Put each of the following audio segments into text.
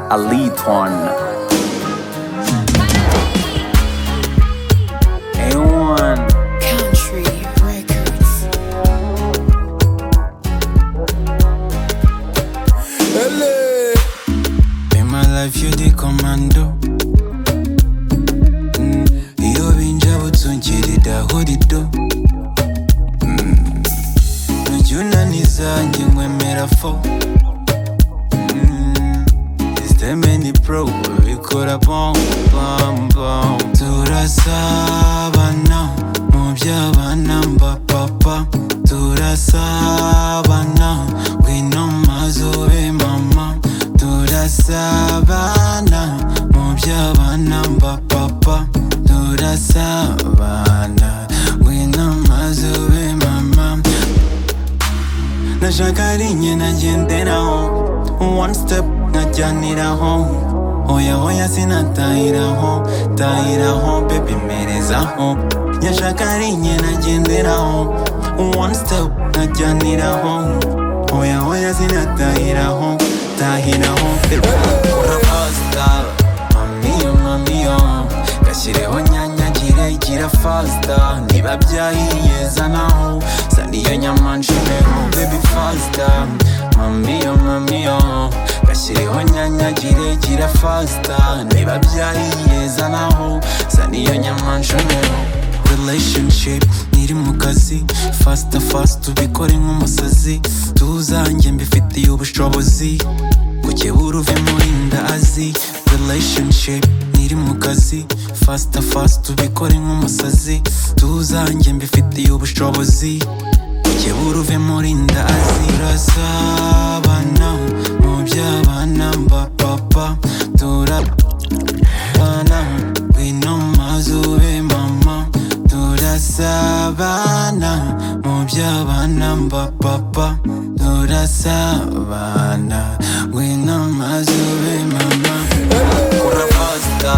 Aliton. A1. Country Records. In my life, you the commando. Mm, Iyo binjaba utungerera aho rido Mm, Ntujya unaniza njye nkwemera fo Mm, Systemeni pro bikora bom bom bom Turasabana mu by'abana mba papa Turasabana ngwino mazube mama Turasabana mu by'abana mba papa Turasabana ngwino mazube mama nashaka ari nye nagenderaho one step nkajyaniraho oya oya sinatahiraho tahiraho baby mperezaho nyashaka ari nye nagenderaho one step nkajyaniraho oya oya sinatahiraho tahiraho baby kora fasta mamiyo mamiyo gashyireho nyanya kirekira fasta niba byahiye zanaho saniyo nyamanjireho baby fasta mamiyo mamiyo gashyireho nyanya kirekira fasta niba byahiye zanaho saniyo nyamanjireho relationship ntiri mu kazi fasta fast tubikore nk'umusazi tuzanjye mbifitiye ubushobozi Kukibura uve muri ndazi Relationship ntiri mu kazi Fasta fast tubikore nk'umusazi Tuzanjye mbifitiye ubushobozi Kukibura uve muri ndazi Turasabana mu by'abana mba papa Turabana ngwino mazube mama Turasabana mu by'abana mba papa Turasabana ngwino mazube mama Kora fasta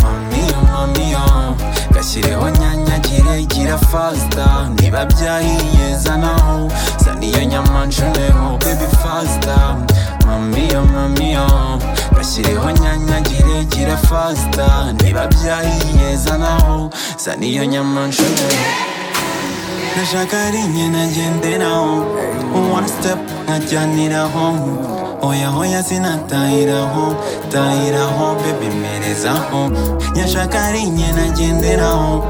mamiyo mamiyo Gashyireho nyanya kirekira fasta Niba byahiye zanaho saniyo nyamanjuneho baby fasta mamiyo mamiyo Gashyireho nyanya kirekira fasta Niba byahiye zanaho saniyo nyamanjuneho nashaka ari njye nagenderaho one step nkajyaniraho oya oya sinatahiraho tahiraho baby mperezaho nyashaka ari njye nagenderaho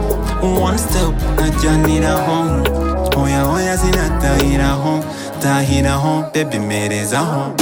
one step nkajyaniraho oya oya sinatahiraho tahiraho baby mperezaho